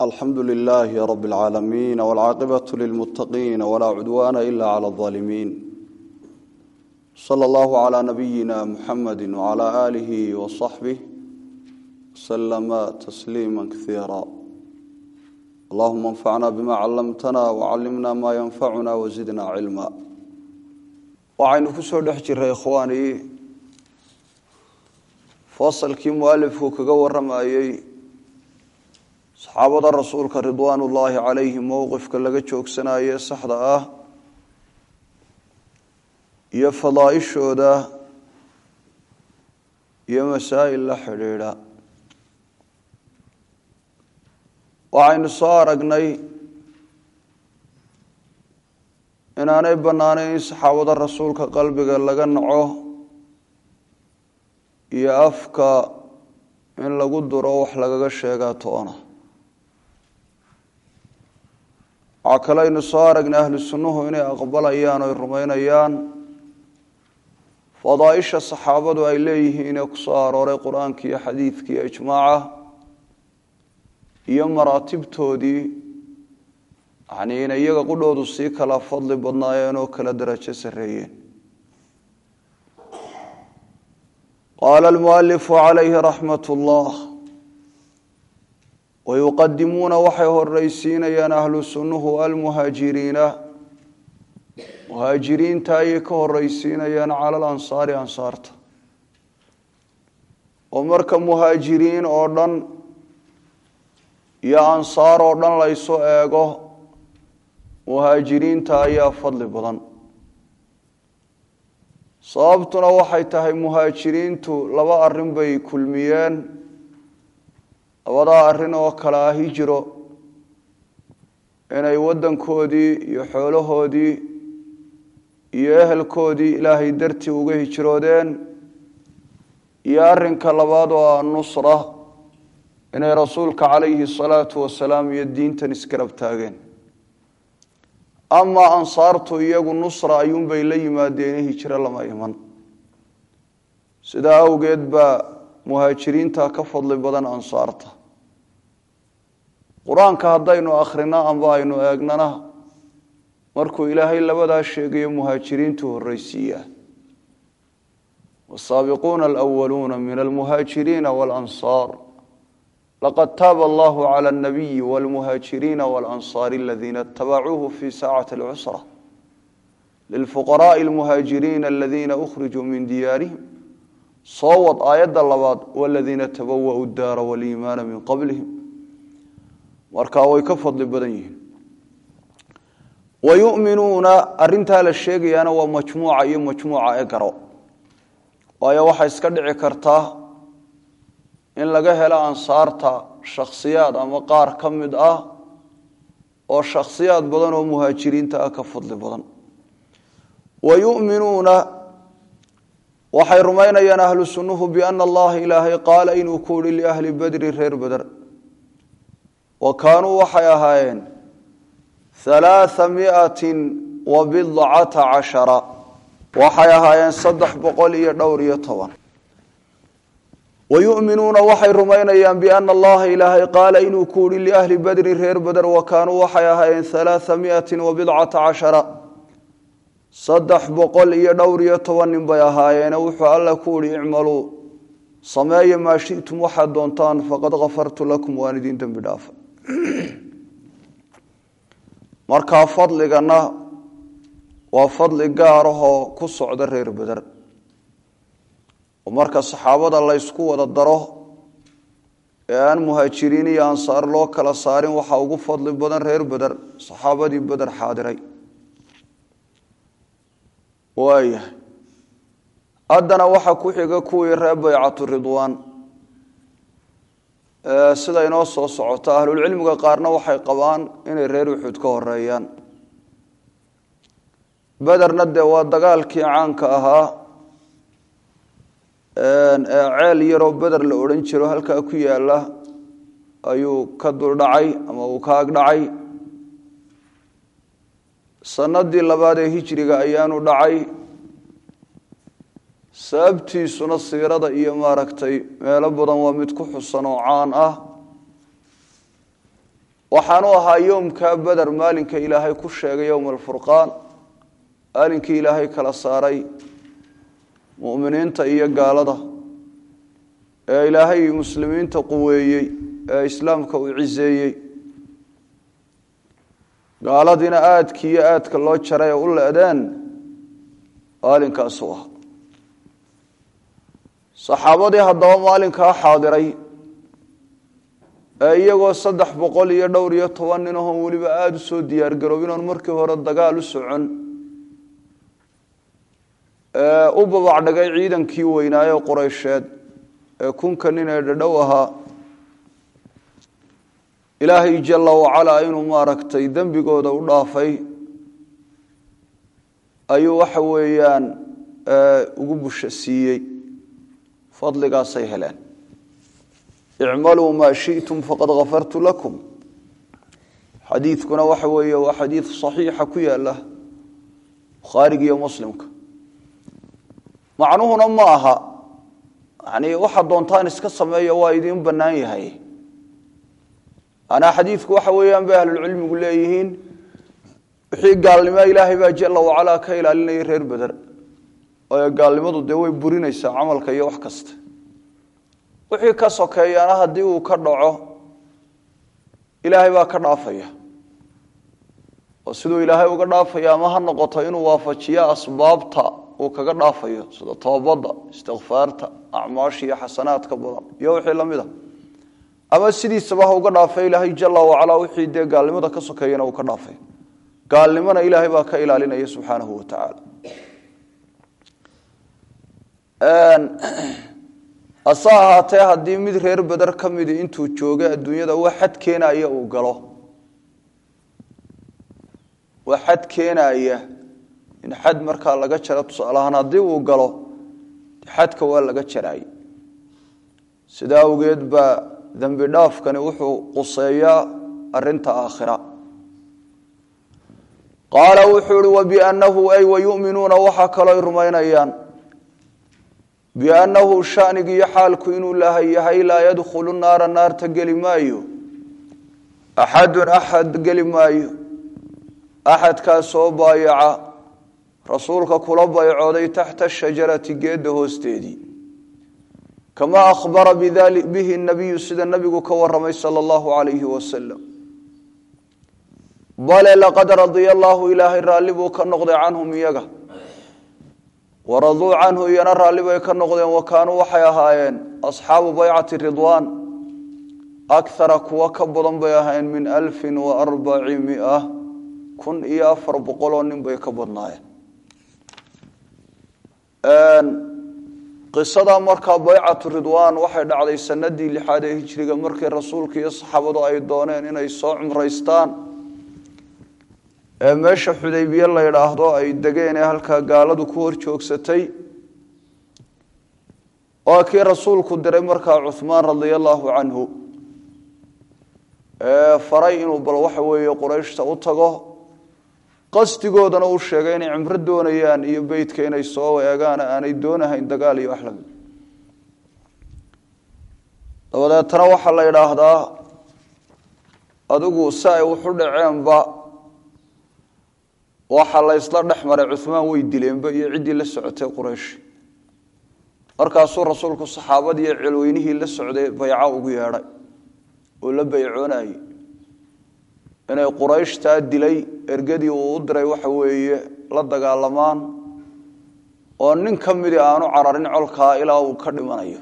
alxamdu lilaahi rab اlcaalamiin wاlcaaqibatu lilmuttaqiin walaa cudwaana ila clى اظaalimiin sala allahu calaa nabiyina muxamadi wcalaa aalihi wasaxbih waslama tasliima kaiira allahuma anfacna bima callamtana wacallimna maa yanfacuna wasidna cilma waxaynu ku soo dhex jiray ikhwaanii fasalkii mualifku kaga waramayey saxaabada rasuulka ridwaan ullaahi calayhim mowqifka laga joogsanaye saxda ah iyo fadaaishooda iyo masaa'il la xidhiidha waxaynu soo aragnay inaanay bannaanayn in saxaabada rasuulka qalbiga laga naco iyo afka in lagu duro wax lagaga sheegaa toona waxaa kale aynu soo aragnay ahlu sunnuhu inay aqbalayaan oy rumaynayaan fadaaisha saxaabadu ay leeyihiin ee kusoo arooray qur-aanka iyo xadiidka iyo ijmaaca iyo maraatibtoodii yanii inay iyaga qudhoodu sii kala fadli badnaayeen oo kala darajo sarreeyeen qaala almualifu calayhi raxmat ullah wayuqadimuuna waxay horeysiinayaan ahlu sunnuhu almuhaajiriina muhaajiriinta ayay ka horeysiinayaan cala alansaari ansaarta oo marka muhaajiriin oo dhan iyo ansaar oo dhan laysu eego muhaajiriinta ayaa fadli badan sababtuna waxay tahay muhaajiriintu laba arrin bay kulmiyeen labadaa arrin oo kale ah hijiro inay waddankoodii iyo xoolahoodii iyo ehelkoodii ilaahay dartii uga hijroodeen iyo arrinka labaad oo ah nusra inay rasuulka calayhi salaatu wasalaam iyo diintan isgarab taageen amaa ansaartu iyagu nusra ayuunbay la yimaadeen hijro lama iman sidaa awgeed baa muhaajiriinta ka fadli badan ansaarta qur-aanka haddaynu akhrino amba aynu eegnana markuu ilaahay labadaa sheegayo muhaajiriintu horreysiiyaa wasaabiquuna alwaluuna min almuhaajiriina waalansaar laqad taaba allahu cala alnabiyi walmuhaajiriina waalansaari aladiina itabacuuhu fi saacati alcusra lilfuqaraai almuhaajiriina aladiina ukhrijuu min diyaarihim soo wad aayadda labaad waladiina tabawa'u daara waliimaana min qablihim markaa way ka fadli badan yihiin wayuminuuna arintaa la sheegayaana waa majmuuca iyo majmuuca ee garo waayo waxay iska dhici kartaa in laga helo ansaarta shakhsiyaad ama qaar ka mid ah oo shakhsiyaad badan oo muhaajiriinta ah ka fadli badan wayuminuuna waxay rumaynayaan ahlu sunnuhu biana allaha ilaahay qaala inuu ku uhi liahli badri reer beder wa kaanuu waxay ahaayeen halaaa miatin wa bidcata cashara waxay ahaayeen saddex boqol iyo dhowr iyo toban wayuminuuna waxay rumaynayaan biana allaha ilaahay qaala inuu ku uhi liahli badri reer beder wa kaanuu waxay ahaayeen halaaa miatin wa bidcata cashara saddex boqol iyo dhowr iyo toban nin bay ahaayeene wuxuu alla ku uhi icmaluu sameeya maa shitum waxaad doontaan faqad kafartu lakum waan idin dembi dhaafa markaa fadligana waa fadli gaarahoo ku socda reer beder oo marka saxaabada laysku wada daro ee aan muhaajiriin iyo ansaar loo kala saarin waxaa ugu fadli badan reer beder saxaabadii beder xaadiray waayahay haddana waxaa ku xiga kuwii reer baycatu ridwaan sida inoo soo socota ahlulcilmiga qaarna waxay qabaan inay reer uxud ka horeeyaan bederna dee waa dagaalkii caanka ahaa ee ceel yaroo beder la odhan jiro halkaa ku yaala ayuu ka duldhacay ama uu ka agdhacay sanadii labaad ee hijriga ayaanu dhacay sababtiisuna siirada iyo maaragtay meelo badan waa mid ku xusan oo caan ah waxaanu ahaa yoomka beder maalinka ilaahay ku sheegay yowma alfurqaan maalinkii ilaahay kala saaray mu'miniinta iyo gaalada ee ilaahay muslimiinta quweeyey ee islaamka uu ciseeyey gaaladiina aadki iyo aadka loo jaray oo u le-deen maalinkaasuu ah saxaabadii haddaba maalinkaa xaadiray ee iyagoo saddex boqol iyo dhowr iyo toban nin ahoon weliba aada u soo diyaargaroobin oon markii hore dagaal u socon ee u babacdhagay ciidankii weynaaye qureysheed ee kunka nin ee dhadhow ahaa ilaahay jalla wacalaa inuu maaragtay dembigooda u dhaafay ayuu waxa weeyaan ugu busha siiyey fadligaasay heleen icmaluu maa shi'tum faqad kafartu lakum xadiidkuna waxa weeye waa xadiid saxiixa ku yaala bukhaariga iyo muslimka macnuhuna ma aha yani waxaad doontaan iska sameeya waa idiin bannaan yahay manaa xadiidku waxa weeyaan bay ahlulcilmigu leeyihiin wixii gaalnimo ilaahay baa jalla wacalaa ka ilaalinaya reer beder waayo gaalnimadu dee way burinaysaa camalka iyo wax kasta wixii ka sokeeyana haddii uu ka dhaco ilaahay baa ka dhaafaya oo siduu ilaahay uga dhaafaya ama ha noqoto inuu waafajiyo asbaabta uu kaga dhaafayo sida toobadda istikfaarta acmaasha iyo xasanaadka badan iyo wixii lamid a ama sidiisaba ha uga dhaafay ilaahay jalla wacalaa wixii dee gaalnimada ka sokeeyana uu ka dhaafay gaalnimona ilaahay baa ka ilaalinaya subxaanahu wa tacaala hase ahaatee haddii mid reer beder ka midi intuu joogay adduunyada wax xad keenaya uu galo wax xad keenaya in xad markaa laga jaro tusaalahaan haddii uu galo xadka waa laga jaraay sidaa awgeed baa dembi dhaafkani wuxuu quseeyaa arinta aakhira qaala wuxuu ihi wabiannahu ay wayuminuuna waxaa kalooy rumaynayaan biannahu shanigiiyo xaalku inuu lahay yahay laa yadkhulu naara naarta geli maayo axadun axad geli maayo axadkaasoo baayaca rasuulka kula baycooday taxta shajarati geedda hoosteedii kamaa akhbara bihi nabiyu sida nabigu ka waramay sala allahu calayhi wasalam bale laqad radia allaahu ilaahay raalli buu ka noqday canhum iyaga waraduu canhu iyana raalli bay ka noqdeen wa kaanuu waxay ahaayeen asxaabu baycati ridwaan akara kuwa ka badan bay ahaayeen min alfin wa arbaci mia kun iyo afar boqoloo nin bay ka badnaayeen qisada markaa baycatu ridwaan waxay dhacday sanadii lixaad ee hijriga markii rasuulka iyo saxaabadu ay dooneen inay soo cumraystaan ee meesha xudaybiye la yidhaahdo ay degeen ee halkaa gaaladu ku hor joogsatay waa kii rasuulku diray markaa cuhmaan radia allaahu canhu ee faray inuu bal waxa weeye qurayshta u tago qasdigoodana uu sheegay inay cimro doonayaan iyo beytka inay soo eegaan aanay doonahayn dagaal iyo wax lamid dabadeetana waxaa la yidhaahdaa adigu si ay wuxu dhaceenba waxaa la ysla dhex maray cuhmaan way dileenba iyo ciddii la socotay quraysh markaasuu rasuulku saxaabadii iyo celweynihii la socday bayco ugu yeedhay oo la baycoonayey inay qurayshtaa dilay ergadii uu u diray waxa weeye la dagaalamaan oo nin ka midii aanu cararin colkaa ilaa uu ka dhimanayo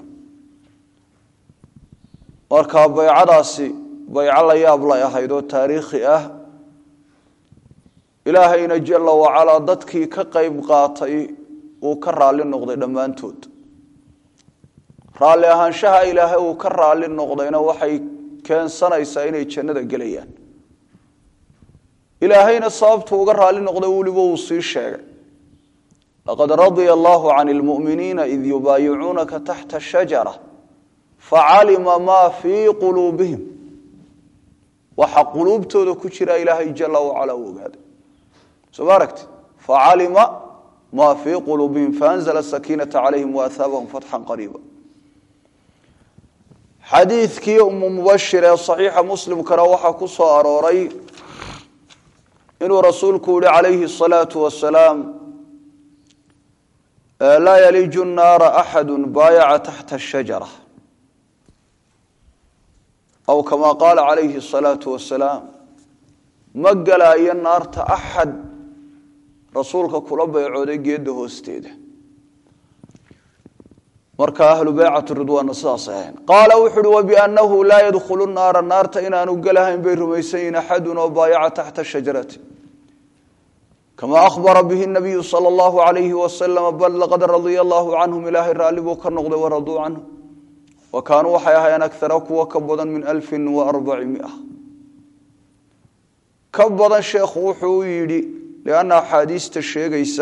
marka baycadaasi bayco la yaab lay ahayd oo taariikhi ah ilaahayna jalla wacalaa dadkii ka qayb qaatay uu ka raalli noqday dhammaantood raalli ahaanshaha ilaahay uu ka raalli noqdayna waxay keensanaysaa inay jannada gelayaan ilaahayna sababtu uga raalli noqday weliba uu sii sheegay laqad radia allaahu can lmu'miniina id yubaayicuunaka taxta shajara facalima maa fii quluubihim waxa quluubtooda ku jira ilaahay jalla wacalaa u ogaaday soo ma aragti facalima maa fii quluubihim faanzla sakiinata calayhim waahaabahum fatxan qariiba xadiidkii umu mubashir ee saxiixa muslimkana waxaa ku soo arooray inuu rasuulku yihi calayhi الsalaatu wasalaam laa yaliju الnaara axadu baayaca taxta الshajara aw kama qaala calayhi الsalaatu wasalaam ma galaayo naarta axad rasuulka kula baycooday geedda hoosteeda marka ahlu beycat ridwaanna sidaas ahayn qaala wuxu uhi wabiannahu laa yadkhulu naara naarta inaanu gelahayn bay rumaysan yihin axadun oo baayaca taxta shajarati kama ahbara bihi nabiyu sala allahu alayhi wasalama bal laqad radia allahu canhum ilaahay raalli buu ka noqday waraduu canhu wa kaanuu waxay ahaayeen akara kuwa ka badan min alfin wa arbaci mia ka badan sheekhu wuxuu u yidhi lianna axaadiista sheegaysa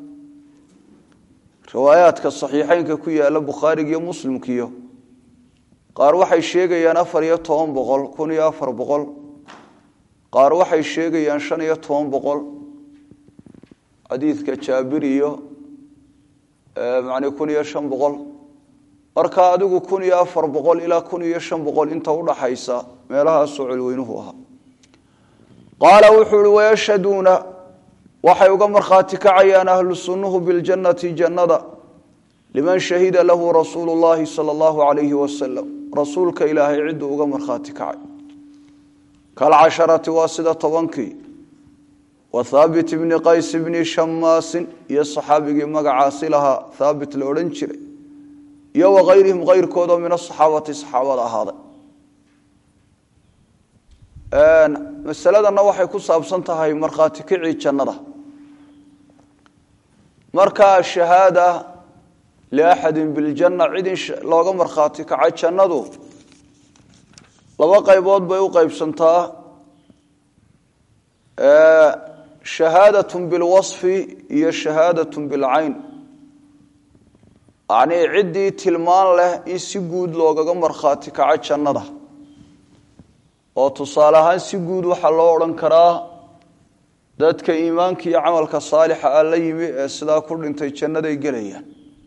riwaayaadka saxiixeynka ku yaala bukhaariga iyo muslimkiyo qaar waxay sheegayaan afar iyo toban boqol kun iyo afar boqol qaar waxay sheegayaan shan iyo toban boqol xadiidka jaabir iyo mani kun iyo shan boqol marka adigu kun iyo afar boqol ilaa kun iyo shan boqol inta udhaxaysa meelahaasoo colweynuhu ahaa qaala wuxuu uhi wayashhaduuna waxay uga markhaati kacayaan ahlu sunnuhu biljannati jannada liman shahida lahu rasuulu llahi sala allahu alayhi wasalam rasuulka ilaahay cidduu uga markhaati kacay kalcasharati waa sida tobankii wa thaabit bni qays bni shamaasin iyo saxaabigii magacaasi lahaa thaabit la odhan jiray iyo wakayrihim kayrkoodoo min asaxaabati saxaabada ahaaday masaladanna waxay ku saabsan tahay markhaati kicii jannada markaa shahaada liaxadin biljanna cid in looga markhaati kaca jannadu laba qaybood bay u qeybsantaa shahaadatun bilwasfi iyo shahaadatun bilcayn yacnii ciddii tilmaan leh in si guud loogaga markhaati kaco jannada oo tusaale ahaan si guud waxaa loo odhan karaa dadka iimaanka iyo camalka saalixa ah la yimi ee sidaa ku dhintay jannaday gelayaan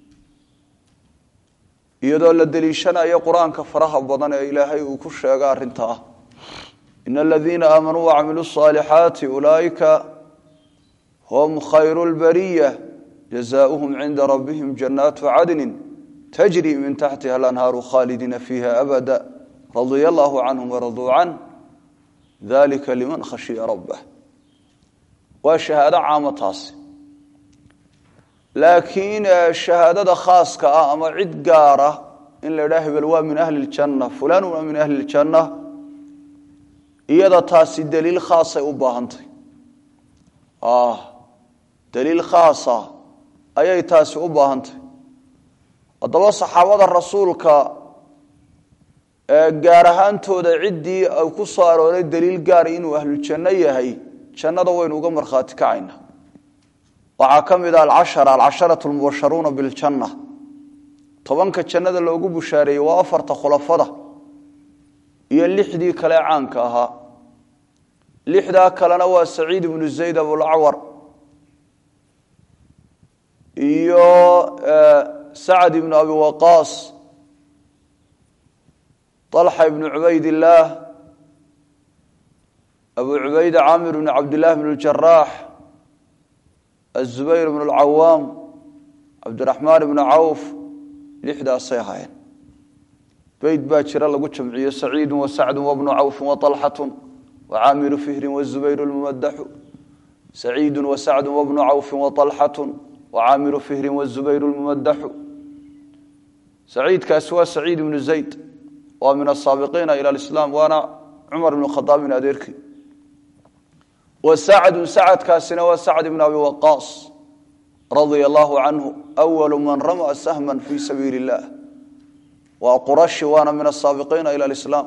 iyadoo la deliishanayo qur-aanka faraha badan ee ilaahay uu ku sheega arrintaa ina aladiina aamanuu wacamiluu saalixaati ulaaئika hum khayru lbariya jazaؤuhum cinda rabbihim jannaatu cadni tajri min taxtiha alanhaaru khaalidiina fiiha abada radia allahu canhum waraduu can dalika liman khashiya rabbah waa shahaado caamo taasi laakiin shahaadada khaaska ah ama cid gaara in la idhaha hebel waa min ahli ljanna fulan waa min ahli ljanna iyada taasi daliil khaasay u baahantay daliil khaasa ayay taasi u baahantay haddaba saxaabada rasuulka gaar ahaantooda ciddii ay ku soo arooray daliil gaara inuu ahlujanno yahay jannada waynu uga markhaati kacayna waxaa ka mid ah alcashara alcasharatu lmubasharuuna biljanna tobanka jannada loogu bushaareeyey waa afarta khulafada iyo lixdii kale caanka ahaa lixdaa kalena waa saciid ibnu zayd abulacwar iyo sacad ibnu abi waqaas طلحة بن عبيد الله أبو عبيدة عامر بن عبد الله بن الجراح الزبير بن العوام عبد الرحمن بن عوف لحدا صيحين بيت باكر الله قلت جمعية سعيد وسعد وابن عوف وطلحة وعامر فهر والزبير الممدح سعيد وسعد وابن عوف وطلحة وعامر فهر والزبير الممدح سعيد كاسوا سعيد بن زيد waa min asaabiqiina ila alislaam waana cumar ibnu khadaabin adeerkii wa sacdun sacadkaasina waa sacd ibn abi waqaas radia allahu canhu awalu man rama sahman fi sabiili illah waa qurashi waana min asaabiqiina ila alislaam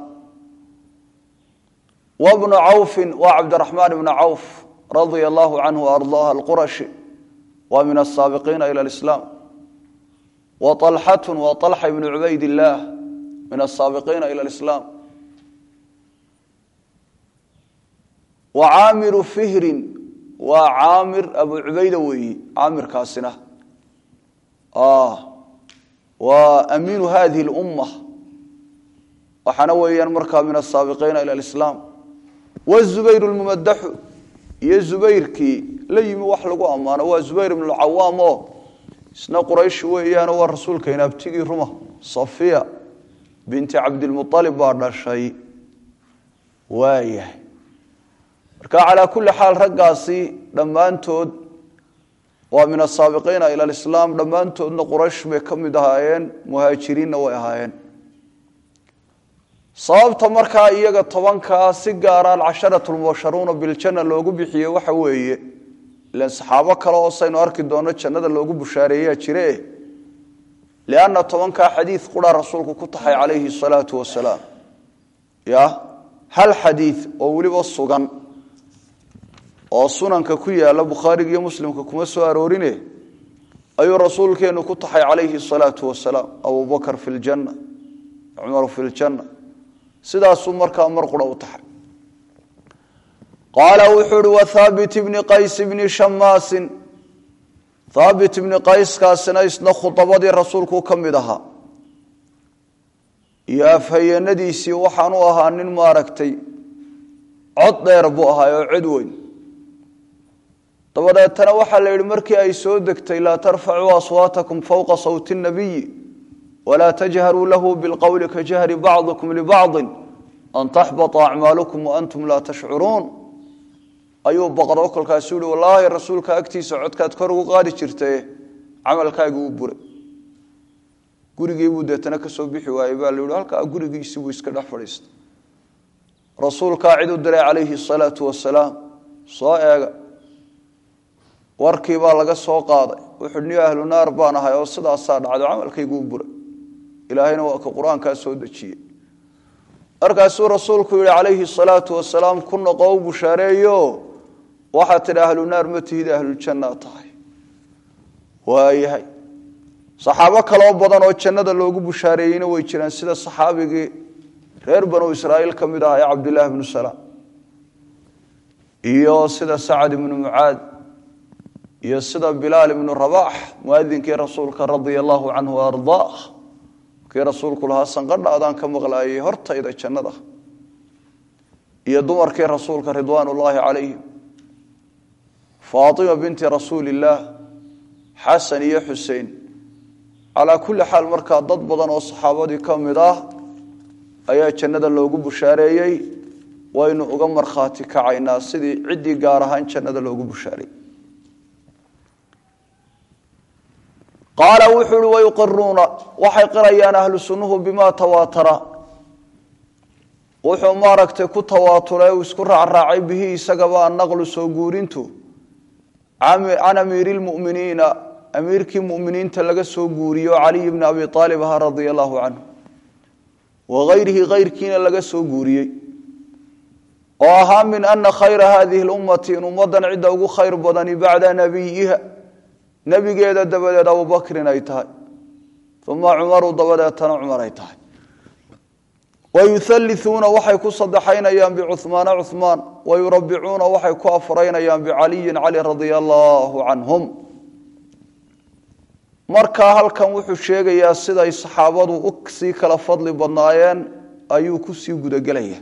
wabnu cawfin waa cabdiraxmaan ibnu cawf radia allahu canhu ardaah alqurashi waa min asaabiqiina ila alislaam wa طalxatun waa طalxa ibnu cubayd illaah min asaabiqiina ila alislaam wa caamiru fihrin waa caamir abu cubayda weeyi caamirkaasina waa amiinu hadihi اlumma waxaana weeyaan markaa min asaabiqiina ila alislaam wazubayr lmumadaxu iyo zubayrkii la yimi wax lagu ammaano waa zubayr ibnu lcawaam oo isna quraysh weeyaano waa rasuulkayna abtigii ruma safiya binti cabdilmualib baa dhashay waayahay marka calaa kulli xaal raggaasi dhammaantood waa min asaabiqiina ila alislaam dhammaantoodna quraysh bay ka mid ahaayeen muhaajiriinna way ahaayeen sababta markaa iyaga tobankaa si gaara alcasharatu lmubasharuuna biljanna loogu bixiyey waxa weeye ilan saxaabo kale oo saynu arki doono jannada loogu bushaareeyaa jire lianna tobankaa xadiid quraa rasuulku ku taxay calayhi salaatu wasalaam ya hal xadiid oo weliba sugan oo sunanka ku yaala bukhaariga iyo muslimka kuma soo aroorine ayuu rasuulkeenu ku taxay calayhi salaatu wasalaam abubakar fi ljanna cumaru fi ljanna sidaasuu markaa mar qura u taxay qaala wuxuu uhi wathaabit bni qays bni shamaasin thaabit ibni qayskaasina isna khudabadii rasuulku ka mid ahaa iyo afhayeenadiisii waxaan u ahaa nin maaragtay cod dheer buu ahaa oo cod weyn dabadeetana waxaa la yidhi markii ay soo degtay laa tarfacuu aswaatakum fowqa sawti nabiyi walaa tajharuu lahu bilqowli ka jahri bacdikum libacdi an taxbata acmaalukum waantum laa tashcuruun ayuu baqdo kolkaasu yihi wallaahi rasuulka agtiisa codkaad kor ugu qaadi jirtae camalkaagi uu buray gurigiibuu deetana kasoo bixi waayey baa la yihi halkaa gurigiisi buu iska dhex fadhiistay rasuulkaa cid u diray calayhi salaatu wasalaam soo eega warkii baa laga soo qaaday wuxuu ni ahlu naar baan ahay oo sidaasaa dhacdo camalkaygu u buray ilaahayna waa ka qur-aankaa soo dejiyey markaasuu rasuulku yihi calayhi salaatu wasalaam ku noqo u bushaareeyo waxaad tidhi ahlu naar ma tihid ahluljanna tahay waayahay saxaabo kaloo badan oo jannada loogu bushaareeyeyna way jiraan sida saxaabigii reer banu israa'iil ka mid ah ee cabdillaahi bnu salaam iyo sida sacad ibnu mucaad iyo sida bilaal ibnu rabax muadinkii rasuulka radia allahu canhu ardaa kii rasuulku lahaa sanqadhaadaan ka maqlaayay hortayda jannada iyo dumarkii rasuulka ridwaan ullaahi calayhim faatima binti rasuuli illaah xasan iyo xusein calaa kulli xaal markaa dad badan oo saxaabadii ka mid ah ayaa jannada loogu bushaareeyey waynu uga markhaati kacaynaa sidii ciddii gaar ahaan jannada loogu bushaareeyey qaala wuxuu uhi wayuqiruuna waxay qirayaan ahlu sunnuhu bimaa tawaatara wuxuu maaragtay ku tawaaturay uu isku raacraacay bihi isagaba annaqlu soo guurintu can amiiri lmuminiina amiirkii muminiinta laga soo guuriyo caliy bni abi aalib ahaa radia allahu canhu wagayrihi kayrkiina laga soo guuriyey oo ahaa min ana khayra hadihi lummati in ummadan cidda ugu khayr badani bacda nabiyiha nebigeeda dabadeed abubakrin ay tahay uma cumaru dabadeetana cumar ay tahay wayuhalliuuna waxay ku sadexaynayaan bicuhmaana cuhmaan wayurabicuuna waxay ku afraynayaan bicaliyin cali radia allaahu canhum markaa halkan wuxuu sheegayaa siday saxaabadu u sii kala fadli badnaayeen ayuu kusii gudagelaya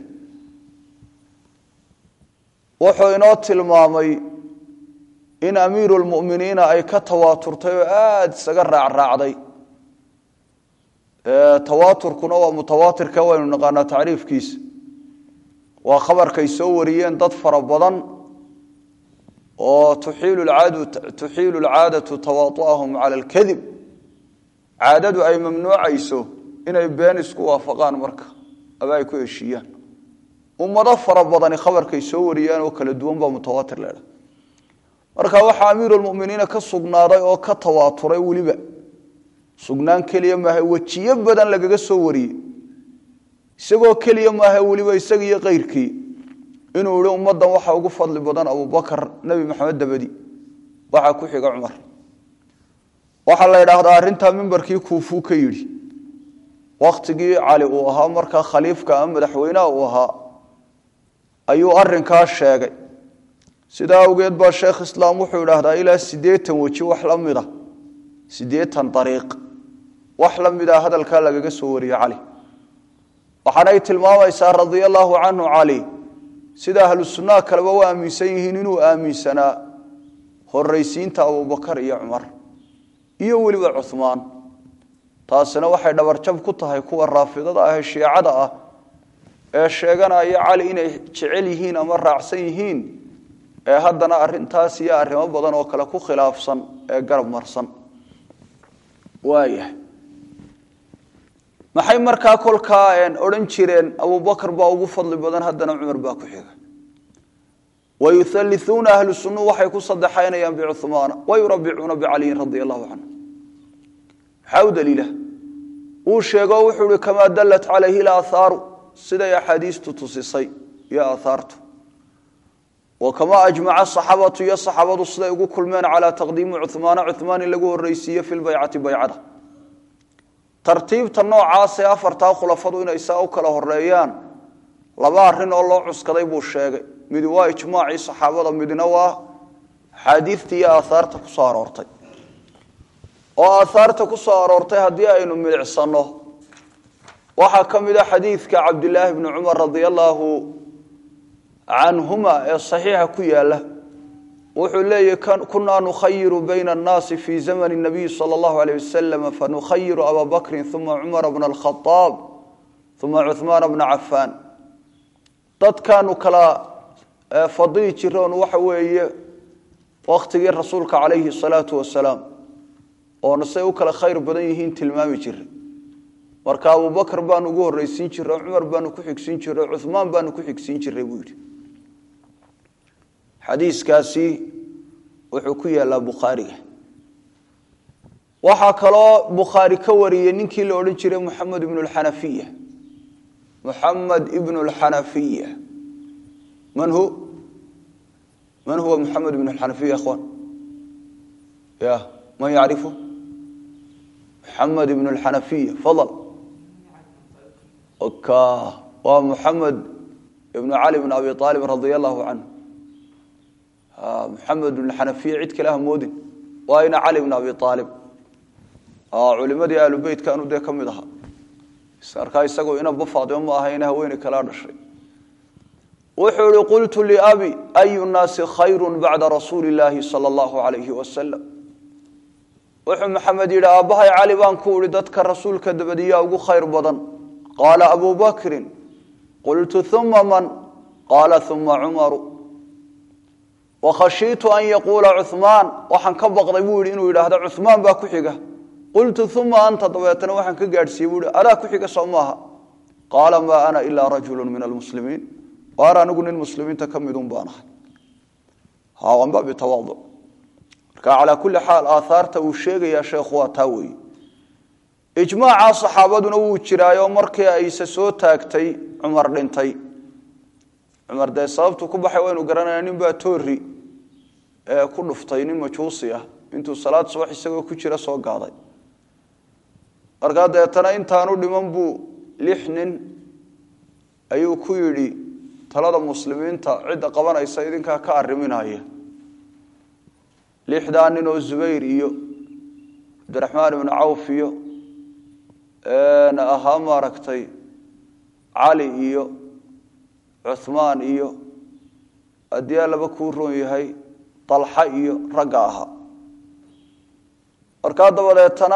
wuxuu inoo tilmaamay in amiiru lmuminiina ay ka tawaaturtay oo aada isaga raacraacday tawaaturkuna waa mutawaatirka waynu naqaanaa tacriifkiisa waa khabarkay soo wariyeen dad fara badan oo tuxiilu lcaadatu tawaatu'ahum cala alkadib caadadu ay mamnuucayso inay been isku waafaqaan marka aba ay ku heshiiyaan ummado fara badani khabarkay soo wariyeen oo kala duwan baa mutawaatir leedha marka waxaa amiirulmuminiina ka sugnaaday oo ka tawaaturay weliba sugnaan keliya maaha wejiyo badan lagaga soo wariyey isagoo keliya maaha weliba isaga iyo keyrkii inuu yihi ummaddan waxa ugu fadli badan abubakar nebi maxamed dabadi waxaa ku xiga cumar waxaa la yidhaahdaa arrintaa mimbarkii kuufuu ka yidhi wakhtigii cali uu ahaa markaa khaliifka ama madaxweynaha uu ahaa ayuu arinkaa sheegay sidaa awgeed baa sheekh islaam wuxuu idhaahdaa ilaa siddeetan weji wax la mida siddeetan dariiq wax la mida hadalkaa lagaga soo wariye cali waxaanay tilmaamaysaa radia allaahu canhu cali sida ahlu sunnaha kaleba u aaminsan yihiin inuu aaminsanaa horraysiinta abubakar iyo cumar iyo weliba cuhmaan taasina waxay dhabarjab ku tahay kuwa raafidada ah ee shiicada ah ee sheeganaya cali inay jecel yihiin ama raacsan yihiin ee haddana arintaas iyo arrimo badan oo kale ku khilaafsan ee garab marsan waayahay maxay markaa kolkaa odhan jireen abubakar baa ugu fadli badan haddana cumar baa ku xiga wayuhallisuuna ahlu sunuu waxay ku sadexaynayaan bicuhmaana wayurabicuuna bicaliyin radia allahu canhu maxaa u daliila uu sheego wuxuu ihi kamaa dallat calayhi laathaaru siday axaadiistu tusisay iyo aahaartu wa kamaa ajmaca saxaabatu iyo saxaabadu siday ugu kulmeen calaa taqdiimi cuhmaana cuhmaan in lagu horreysiiye fi lbaycati baycada tartiibta noocaasee afartaa khulafadu inay saa u kala horeeyaan laba arrin oo loo cuskaday buu sheegay midi waa ijmaacii saxaabada midna waa axaadiistii iyo aahaarta ku soo aroortay oo aahaarta ku soo aroortay haddii aynu milicsano waxaa ka mid a xadiidka cabdilaahi bni cumar radia allaahu canhuma ee saxiixa ku yaala wuxuu leeyahy kunaa nukhayiru bayna annaasi fi zamani nabiyi sala allahu aleyh wasalam fanukhayiru abaa bakrin uma cumara bna alkhadaab uma cuhmaana bna cafaan dadkaanu kala fadili jiroon waxa weeye wakhtigii rasuulka calayhi salaatu wasalaam oona say u kala khayr badan yihiin tilmaami jiray marka abubakr baanu ugu horreysiin jiray cumar baanu ku xigsiin jiray cuhmaan baanu ku xigsiin jiray buu yidhi xadiiskaasi wuxuu ku yaalaa bukhaariga waxaa kaloo bukhaari ka wariyey ninkii la odhan jiray muxamed ibnu lxanafiya muxamed ibnu lxanafiya man hu man huwa muxamed ibnu lxanafiya ikhwan ya man yacrifu muxamed ibnu lxanafiya fadal oka waa muxamed ibnu cali bn abi aalib radia allahu canhu muxamed bn xanafiya cid kale ha moodin waa ina cali bn abi aalib culimadii ahlu beytkaanu dee ka mid ahaa markaa isagoo inaba faadimo ma aha ina haweeney kalaa dhashay wuxuu ihi qultu liabi ayu nnaasi khayru bacda rasuuli illaahi sala allahu alayhi wasalam wuxuu maxamed yidhi aabbahay cali baan ku ihi dadka rasuulka dabadiyaa ugu khayr badan qaala abu bakrin qultu uma man qaala uma cumaru wakhashiitu an yaquula cuhmaan waxaan ka baqday buu yidhi inuu yidhaahdo cuhmaan baa ku xiga qultu uma anta dabeetana waxaan ka gaadhsiiyey buu yihi adaa ku xiga soo maaha qaala maa ana ilaa rajulu min almuslimiin waar anigu nin muslimiinta ka midun baan ahay hawanba bitawaadu marka calaa kulli xaal aaaarta uu sheegayaa sheekhu waa taa weeye ijmaaca saxaabaduna wuu jiraayo markii ayse soo taagtay cumar dhintay cumar dee sababtu ku baxay waynu garanayna nin baa toori ee ku dhuftay nin majuusi ah intuu salaad subax isagoo ku jira soo gaaday markaa deetana intaanu dhiman buu lix nin ayuu ku yidhi talada muslimiinta cidda qabanaysa idinkaa ka arriminaya lixdaa nin oo zubayr iyo cabdiraxmaan ibnu cawf iyo ahaa maaragtay cali iyo cuhmaan iyo haddii allaba kuu roon yahay dalxa iyo ragga ahaa markaa dabadeetana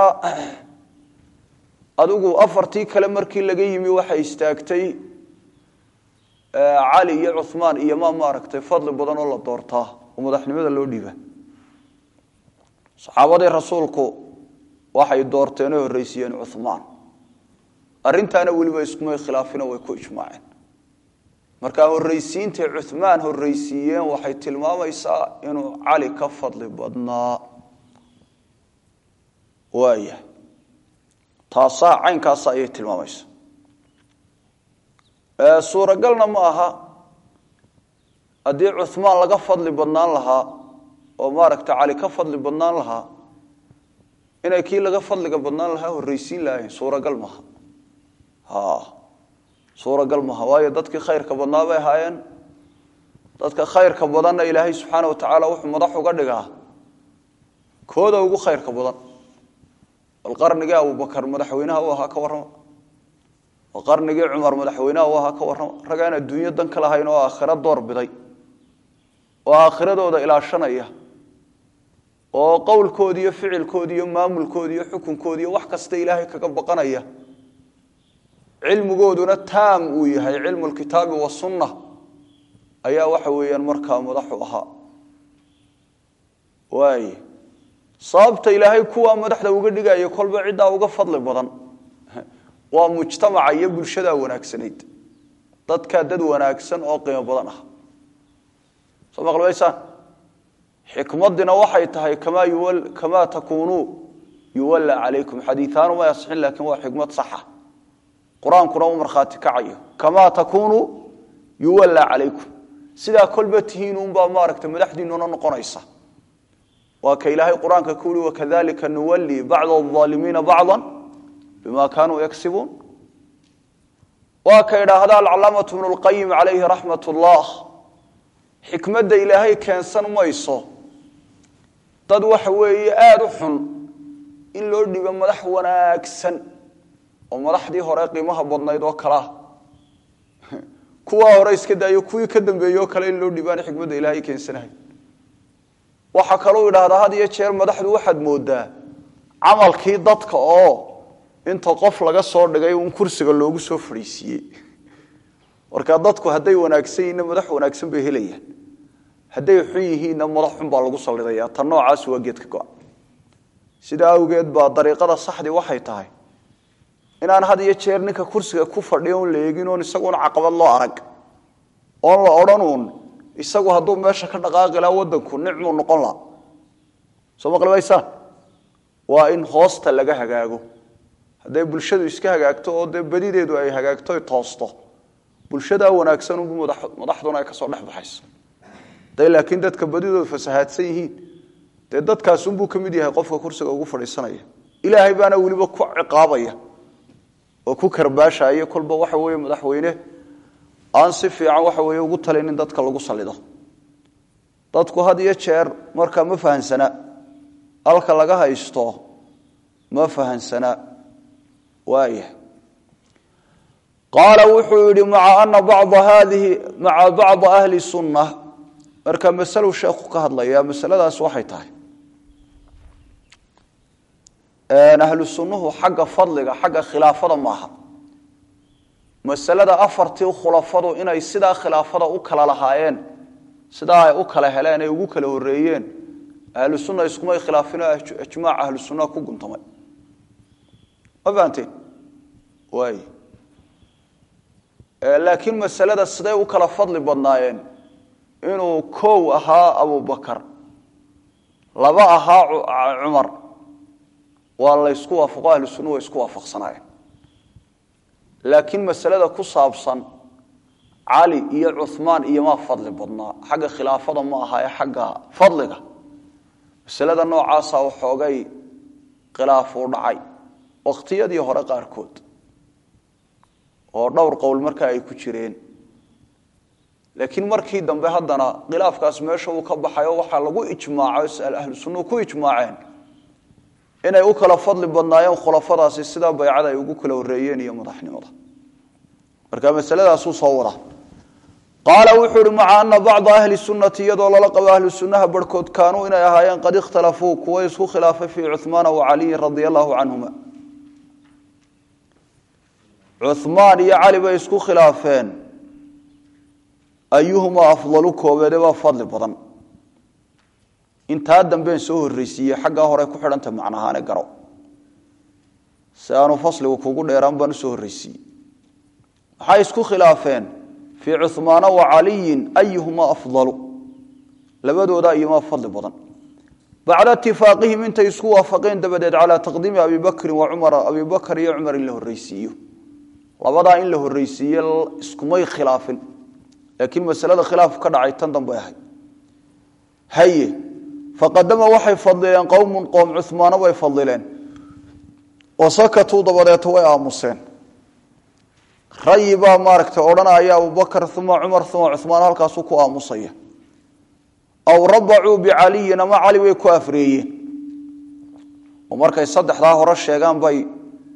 adigu afartii kale markii laga yimi waxay istaagtay cali iyo cuhmaan iyo ma maaragtay fadli badan oo la doortaa oo madaxnimada loo dhiiba saxaabadii rasuulku waxay doorteenoo horreysiiyeen cuhmaan arrintaana weliba iskumay khilaafino way ku ijmaaceen markaa horreysiintay cuhmaan horreysiiyeen waxay tilmaamaysaa inuu cali ka fadli badnaa waaya taasaa caynkaasa ayay tilmaamaysa suuragalna ma aha haddii cuhmaan laga fadli badnaan lahaa oo maaragta cali ka fadli badnaan lahaa inay kii laga fadliga badnaan lahaa horreysiin lahayn suuragal maaha suuragal maaha waayo dadkii khayrka badnaa bay ahaayeen dadka khayrka badanna ilaahay subxaana wa tacaala wuxuu madax uga dhigaa kooda ugu khayrka badan bal qarnigii abubakar madaxweynaha u ahaa ka warrama oo qarnigii cumar madaxweyneha u ahaa ka warrama raggaan adduunyo dan ka lahayn oo aakhiro door biday oo aakhiradooda ilaashanaya oo qowlkoodi iyo ficilkoodi iyo maamulkoodi iyo xukunkoodi iyo wax kasta ilaahay kaga baqanaya cilmigooduna taam uu yahay cilmu lkitaabi wasunna ayaa waxa weeyaan markaa madaxu ahaa waay sababta ilaahay kuwaa madaxda uga dhigaya kolba ciddaa uga fadli badan waa mujtamaca iyo bulshadaa wanaagsanayd dadkaa dad wanaagsan oo qiimo badan ah soo maqlbaysaan xikmadina waxay tahay kamaa yuwal kamaa takuunuu yuwalla calaykum xadiiaanu may asixin laakiin waa xikmad saxa qur-aankuna u markhaati kacayo kamaa takuunuu yuwalla calaykum sidaa kolba tihiin unbaa maaragta madaxdiinuna noqonaysa waa ka ilaahay qur-aanka ku uhi wakadalika nuwallii bacda alaalimiina bacda bima kaanuu yagsibuun waa ka idhaahda alcalaamatu bnu lqayim calayhi raxmat ullah xikmadda ilaahay keensan mayso dad waxa weeye aada u xun in loo dhibo madax wanaagsan oo madaxdii hore qiimaha badnayd oo kalea kuwaa hore iska daayo kuwii ka dambeeyey oo kale in loo dhibaan xikmadda ilaahay keensanahay waxaa kaluu idhaahdaa had iyo jeer madaxdu waxaad moodaa camalkii dadka oo inta qof laga soo dhigay un kursiga loogu soo fadhiisiiyey markaa dadku hadday wanaagsan yihiinna madax wanaagsan bay helayaan hadday xun yihiinna madax xun baa lagu sallidaya tan noocaas waa geedka go-a sidaa awgeed baa dariiqada saxdii waxay tahay inaan had iyo jeer ninka kursiga ku fadhiya un la eegin oon isaguona caqabad loo arag oon la odhan uun isagu hadduu meesha ka dhaqaaqi laha wadanku nicmuu noqon laha soo maqlimaysaan waa in hoosta laga hagaago hadday bulshadu iska hagaagto oo dee badideedu ay hagaagto ay toosto bulshadaa wanaagsan unbu madaxduna ay kasoo dhex baxayso haday laakiin dadka badidoodu fasahaadsan yihiin dee dadkaas unbuu ka mid yahay qofka kursiga ugu fadhiisanaya ilaahay baana weliba ku ciqaabaya oo ku karbaashaya kolba waxa weeye madaxweyne aan si fiican waxa weeye ugu talinin dadka lagu salido dadku had iyo jeer markaa ma fahansana halka laga haysto ma fahansana waaya qaala wuxuu yihi maca ana bacda haadihi maca bacda ahli sunna marka masalu sheekhu ka hadlaya masaladaas waxay tahay ahlu sunnuhu xagga fadliga xagga khilaafada maaha masalada afartii khulafadu inay sidaa khilaafada u kala lahaayeen sidaa ay u kala heleen ay ugu kala horeeyeen ahlu sunna iskumay khilaafino ijmaac ahlu sunnaha ku guntamay ma fahanteen waay laakiin masalada siday u kala fadli badnaayeen inuu kow ahaa abubakar laba ahaa cumar waa laysku waafaqo ahlu sunna way isku waafaqsanaayeen laakiin masalada ku saabsan cali iyo cuhmaan iyo maa fadli badnaa xagga khilaafada ma aha ee xagga fadliga masalada noocaasa waxoogay khilaafuu dhacay waqtiyadii hore qaarkood oo dhowr qowl markaa ay ku jireen laakiin markii dambe haddana khilaafkaas meesha uu ka baxayo waxaa lagu ijmaaco ahlu sunnuhu ku ijmaaceen inay u kala fadli badnaayeen khulafadaasi sidaa baycada ay ugu kala horeeyeen iyo madaxnimada marka masaladaasuu soo wada qaala wuxuu uhi maca ana bacda ahli sunnati iyadoo lala qabo ahlu sunnaha barhkood kaanuu inay ahaayeen qad ikhtalafuu kuwa isku khilaafay fii cuhmaana wa caliyin radia allahu canhuma cuhmaan iyo cali bay isku khilaafeen ayuhumaa afdalu koobeede baa fadli badan intaa dambeen soo horreysiiye xaggaa hore ku xidhanta macnahaane garo si aanu fasligu kugu dheeraan baan usoo horreysiiyey maxay isku khilaafeen fii cuhmaana wa caliyin ayuhumaa afdalu labadooda iyumaa fadli badan bacda itifaaqihim intay isku waafaqeen dabadeed calaa taqdiimi abi bakrin wa cumara abi bakr iyo cumar in la horreysiiyo labadaa in la horreysiiye iskumay khilaafin laakiin masalada khilaaf ka dhacay tan dambe ahayd haye faqadama waxay fadlileen qowmun qoom cumaana way fadlileen oo sakatuu dabadeeto way aamuseen rayi baa maaragtay odhanaya abubakr uma cumar uma cumaan halkaasuu ku aamusaya aw rabacuu bicaliyin ama cali way ku afreeyeen oo markay saddexdaa hore sheegaan bay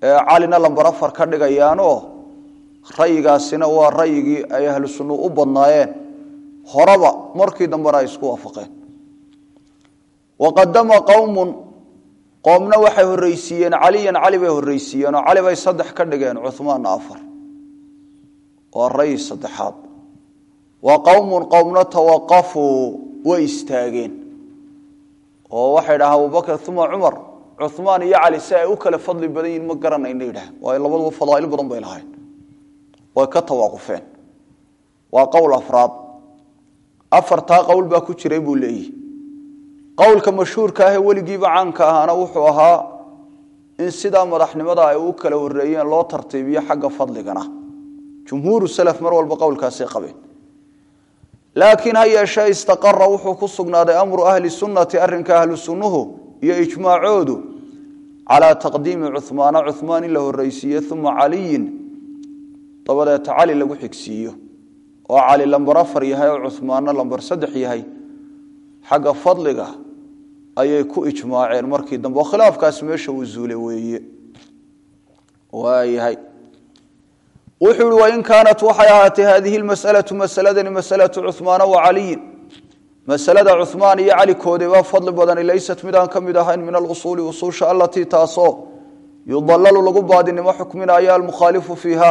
calina lambar afar ka dhigayaanoo rayigaasina waa rayigii ay ahlu sunnu u badnaayeen horeba markii dambena ay isku waafaqeen waqadama qowmun qoomna waxay horreysiiyeen caliyan cali bay horreysiiyeen oo cali bay saddex ka dhigeen cuhmaanna afar waa rayi saddexaad wa qowmun qowmna tawaqafuu way istaageen oo waxay dhahaan abubakr uma cumar cumaan iyo cali si ay u kala fadli badan yihin ma garanayna yidhaah waayo labaduba fadaail badan bay lahayn way ka tawaaqufeen waa qowl afraad afartaa qowl baa ku jiray buu leeyihi qowlka mashhuurka ahee weligiiba caanka ahaana wuxuu ahaa in sidaa madaxnimada ay u kala horeeyeen loo tartiibiyo xagga fadligana jumhuuru salaf mar walba qowlkaasay qabeen laakiin ha yeeshee istaqara wuxuu ku sugnaaday amru ahli sunnati arrinka ahlu sunnuhu iyo ijmaacoodu calaa taqdiimi cumaana cumaan in la horreysiiye uma caliyin dabadeeta cali lagu xigsiiyo oo cali lambar afar yahay oo cumaanna lambar saddex yahay xagga fadliga ayay ku ijmaaceen markii dambe oo khilaafkaas meesha uu zuule weeye waayahay wuxuu ihi wain kaanat waxay ahaatay hadihi lmas'alatu masaladani masalatu cumaana wa caliyin masalada cumaan iyo cali koodebaa fadli badani laysat midaan ka mid ahayn min alusuuli usuusha alatii taasoo yudalalu lagu baadinimo xukminaya almukhaalifu fiiha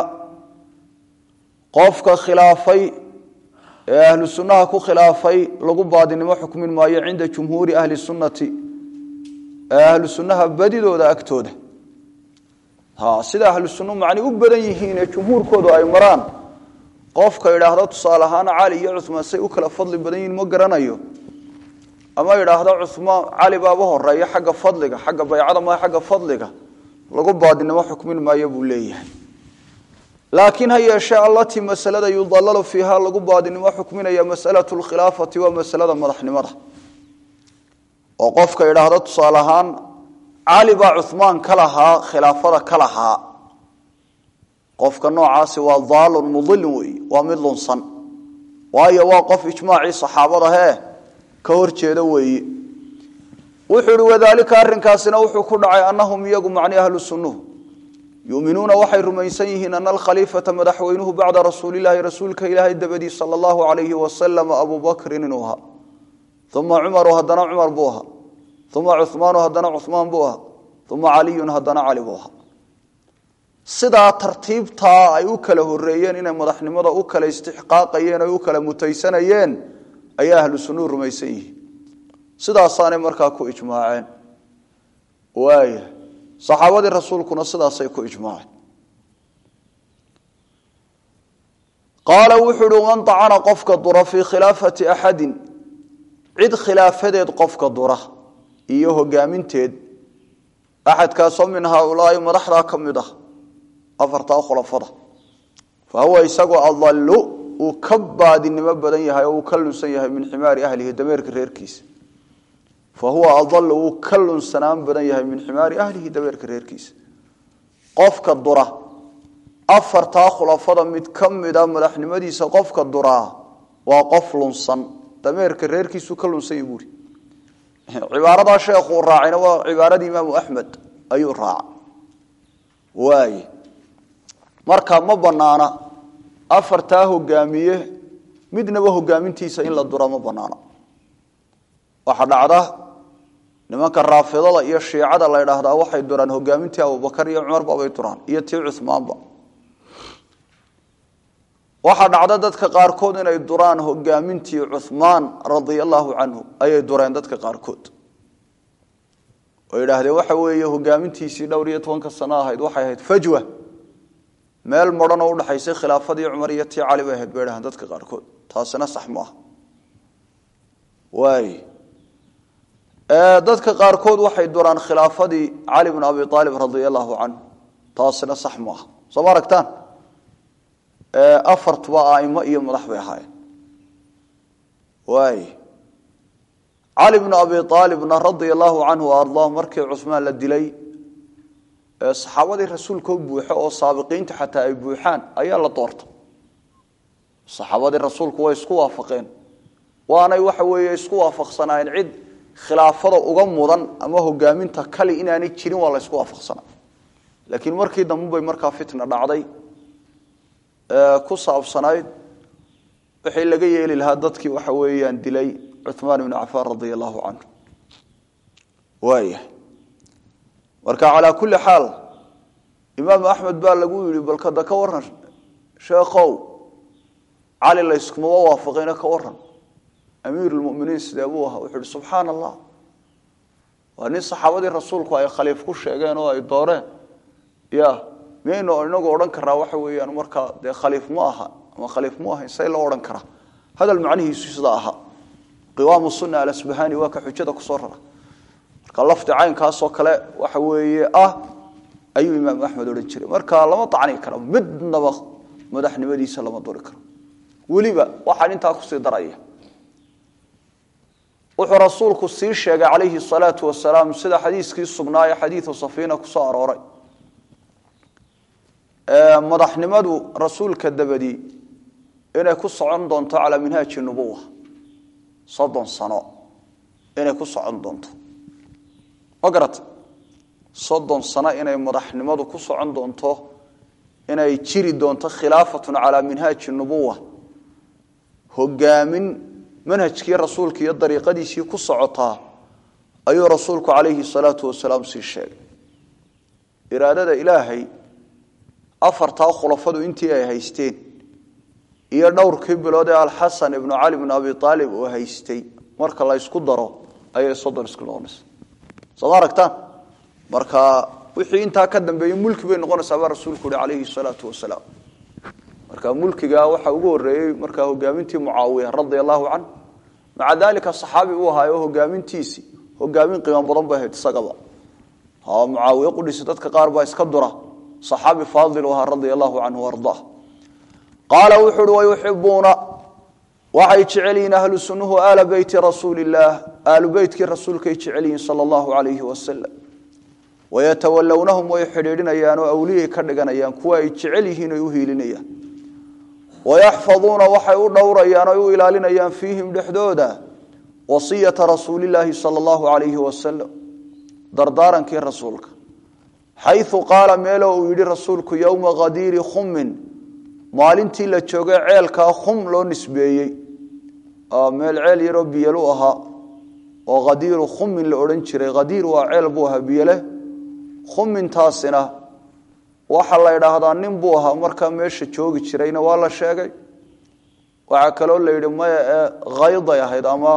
qofka khilaafay ee ahlu sunnaha ku khilaafay lagu baadinimo xukmin maayo cinda jumhuuri ahli sunnati ee ahlu sunnaha badidooda agtooda sida ahlu sunnu macni u badan yihiin ee jumhuurkoodu ay maraan qofka idhaahdo tusaale ahaan cali iyo cumaan say u kala fadli badan yihiin ma garanayo ama idhaahdo cumaan cali baaba horeeya xagga fadliga xagga baycada ma xagga fadliga lagu baadinimo xukmin maayo buu leeyahay laakiin ha yeeshee allatii masalada yudalalu fiiha lagu baadinimo xukminaya masalatu lkhilaafati waa masalada madaxnimada oo qofka idhaahdo tusaale ahaan cali baa cumaan ka lahaa khilaafada ka lahaa qofka noocaasi waa daalun mudilin weeye waa mid lunsan waayo waa qof ijmaacii saxaabada hee ka hor jeeda weeye wuxuu ihi wadaalika arrinkaasina wuxuu ku dhacay annahum iyagu macni ahlu sunnuhu yuminuuna waxay rumaysan yihiin ana alkhaliifata madaxweynuhu bacda rasuulilaahi rasuulka ilaahay dabadii sala allahu alayhi wasalam abu bakrin inuu ahaa uma cumaru haddana cumar buu ahaa uma cumaanu haddana cumaan buu ahaa uma caliyun haddana cali buu ahaa sidaa tartiibtaa ay u kala horeeyeen inay madaxnimada u kala istixqaaqayeen o u kala mutaysanayeen ayaa ahlu sunnuhu rumaysan yihiin sidaasaanay markaa ku ijmaaceen waaya saxaabadii rasuulkuna sidaasay ku ijmaaceen qaala wuxuu uhi man acana qofka dura fii khilaafati axadin cid khilaafadeed qofka dura iyo hogaaminteed axadkaasoo min haaulaai madaxdaa ka mid ah afartaa khulafada fa huwa isagoo adalu uu ka baadinimo badan yahay oo uu ka lunsan yahay min ximaari ahlihi dameerka reerkiisa fa huwa adalu wuu ka lunsanaan badan yahay min ximaari ahlihi dameerka reerkiisa qofka dura afartaa khulafada mid ka mida madaxnimadiisa qofka duraa waa qof lunsan dameerka reerkiisu ka lunsan yahy buuri cibaaradaa sheekhuu raacayna waa cibaaradii imaamu axmed ayuu raaca waaye marka ma banaana afartaa hogaamiye midnaba hogaamintiisa in la dura ma banaana waxaa dhacda nimanka raafidada iyo shiicada la ydhaahdaa waxay duraan hogaamintii abubakar iyo cumarba bay duraan iyo tii cumaanba waxaa dhacda dadka qaarkood inay duraan hogaamintii cumaan radia allahu canhu ayay dureen dadka qaarkood oo yidhaahdeen waxa weeye hogaamintiisii dhowr iyo tobanka sano ahayd waxay ahayd fajwa meel maran oo udhaxaysay khilaafadii cumar iyo tii cali bay ahayd bay dhahaan dadka qaarkood taasina sax maaha waay dadka qaarkood waxay duraan khilaafadii cali bn abi aalib radia allahu canhu taasina sax maaha soo ma aragtaan afartuba aimo iyo madax bay ahaayeen waay cali bnu abi aalibna radia allahu canhu ardaa markii cusmaan la dilay saxaabadii rasuulkao buuxo oo saabiqiinta xataa ay buuxaan ayaa la doorta saxaabadii rasuulku way isku waafaqeen waanay waxa weeye isku waafaqsanaayeen cid khilaafada uga mudan ama hogaaminta kali inaanay jirin waa la ysku waafaqsanaa laakiin markii dambe bay markaa fitna dhacday ku saabsanayd wixii laga yeeli lahaa dadkii waxa weeyaan dilay cuثmaan ibnu cafaan radia allahu canhu waaya marka calaa kulli xaal imaam axmed baa lagu yihi balkada ka waran sheekhow cali layskumaba waafaqayna ka waran amiir lmuminiin sidee buu ahaa wuxuu ihi subxaana allah waa nin saxaabadii rasuulku ay khaliif ku sheegeen oo ay dooreen ya miyaynu inagu odhan karaa waxa weeyaan markaa dee khaliif mu aha ama khaliif mu ahayn say loo odhan karaa hadal macnihiisu sidaa ahaa qiwaamu sunna alasbahani waa ka xujada kusoo rara marka lafdi caynkaasoo kale waxa weeye ah ayuu imaam axmed odhan jiray marka lama dacni karo midnaba madaxnimadiisa lama duri karo weliba waxaan intaa kusii daraya wuxuu rasuulku sii sheegay calayhi salaatu wasalaam sida xadiiskii sugnaa ee xadiidu safiina kusoo arooray madaxnimadu rasuulka dabadii inay ku socon doonto calaa minhaaji nubuwa soddon sano inay ku socon doonto ma garata soddon sano inay madaxnimadu ku socon doonto inay jiri doonto khilaafatun calaa minhaaji nubuwa hogaamin manhajkii rasuulka iyo dariiqadiisii ku socotaa ayuu rasuulku calayhi salaatu wasalaam sii sheegay iraadada ilaahay afartaa khulafadu intii ay haysteen iyo dhowrkii bilood ee alxasan ibnu cali bnu abi aalib uu haystay marka la ysku daro ayay soddon isku noqonaysa sooma aragtaan marka wixii intaa ka dambeeyey mulki bay noqonaysaa baa rasuulku uhi calayhi salaatu wasalaam marka mulkiga waxaa ugu horeeyey markaa hogaamintii mucaawiya radia allahu can maca dalika saxaabi uu ahaayo hogaamintiisii hogaamin qiimo badan bay ahayd isagaba mucaawiye qudhisi dadka qaar baa iska dura saxaabi faadil u ahaa radia allahu canhu ardaa qaala wuxu uhi wayuxibuuna waxay jecel yihiin ahlu sunnuhu aala beyti rasuuli illaah aalu beytkii rasuulkay jecel yihiin sala allahu calayhi wasalam wayatawalownahum way xidhiidhinayaan oo awliyay ka dhiganayaan kuwa ay jecel yihiin oy u hiilinayaan wayaxfaduuna waxay u dhowrayaan oy u ilaalinayaan fiihim dhexdooda wasiyata rasuulilaahi sala allahu calayhi wasalam dardaarankii rasuulka xayu qaala meelo uu yidhi rasuulku yowma khadiiri khumin maalintii la joogay ceelkaa khum loo nisbeeyey meel ceel yaroo biyelu ahaa oo khadiiru khumin la odhan jiray khadiir waa ceel buu ahaa biyeleh khumintaasina waxaa la idhaahdaa nin buu ahaa markaa meesha joogi jirayna waa la sheegay waxaa kaloo la yidhi maya ee khayday ahayd ama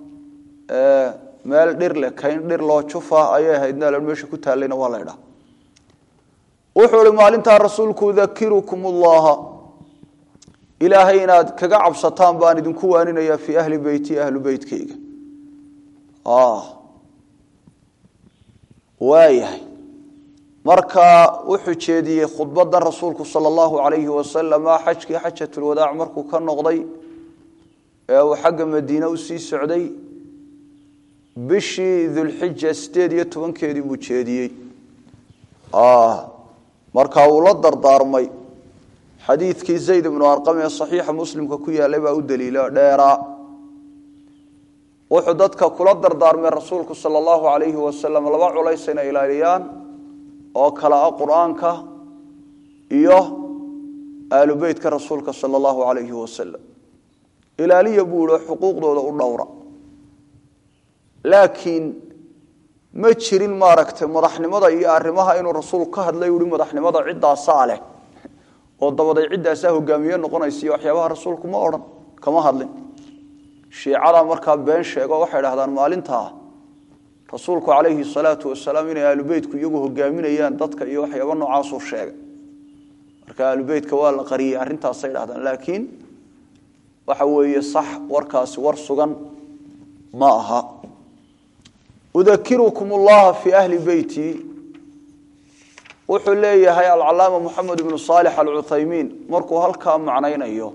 meel dhir leh kayn dhir loo jufa ayay ahayd meel meesha ku taalayna waa la idhaha wuxuu ihi maalintaa rasuulku dakirukum ullaha ilaahay inaad kaga cabsataan baan idinku waaninayaa fii ahli beyti ahlu beytkeyga waayahay marka wuxuu jeediyey khudbadan rasuulku sala allahu calayhi wasalama xajkii xajatulwadaac markuu ka noqday ee uu xagga madiine usii socday bishii dulxija sideed iyo tobankeedii buu jeediyey marka uu la dardaarmay xadiidkii zayd ibnu arqam ee saxiixa muslimka ku yaalay baa u daliila dheeraa wuxuu dadka kula dardaarmay rasuulku sala allahu calayhi wasalam laba culays inay ilaaliyaan oo kale ah qur-aanka iyo aalu beytka rasuulka sala allahu calayhi wasalam ilaaliya buu ihi xuquuqdooda u dhowra laakiin ma jirin maaragtay madaxnimada iyo arrimaha inuu rasuulku ka hadlay uhi madaxnimada ciddaasaa leh oo dabaday ciddaasaa hogaamiye noqonaysa iyo waxyaabaha rasuulku ma odhan kama hadlin shiicada markaa been sheego waxay dhahdaan maalintaa rasuulku calayhi salaatu wasalaam inay aalubeytku iyagu hogaaminayaan dadka iyo waxyaaba noocaasuu sheegay marka aalubeytka waa la qariyey arrintaasay dhahdaan laakiin waxa weeye sax warkaasi war sugan ma aha udakirukum ullaha fii ahli beyti wuxuu leeyahay alcalaama moxamed ibnu saalix alcuthaymiin markuu halkaa macnaynayo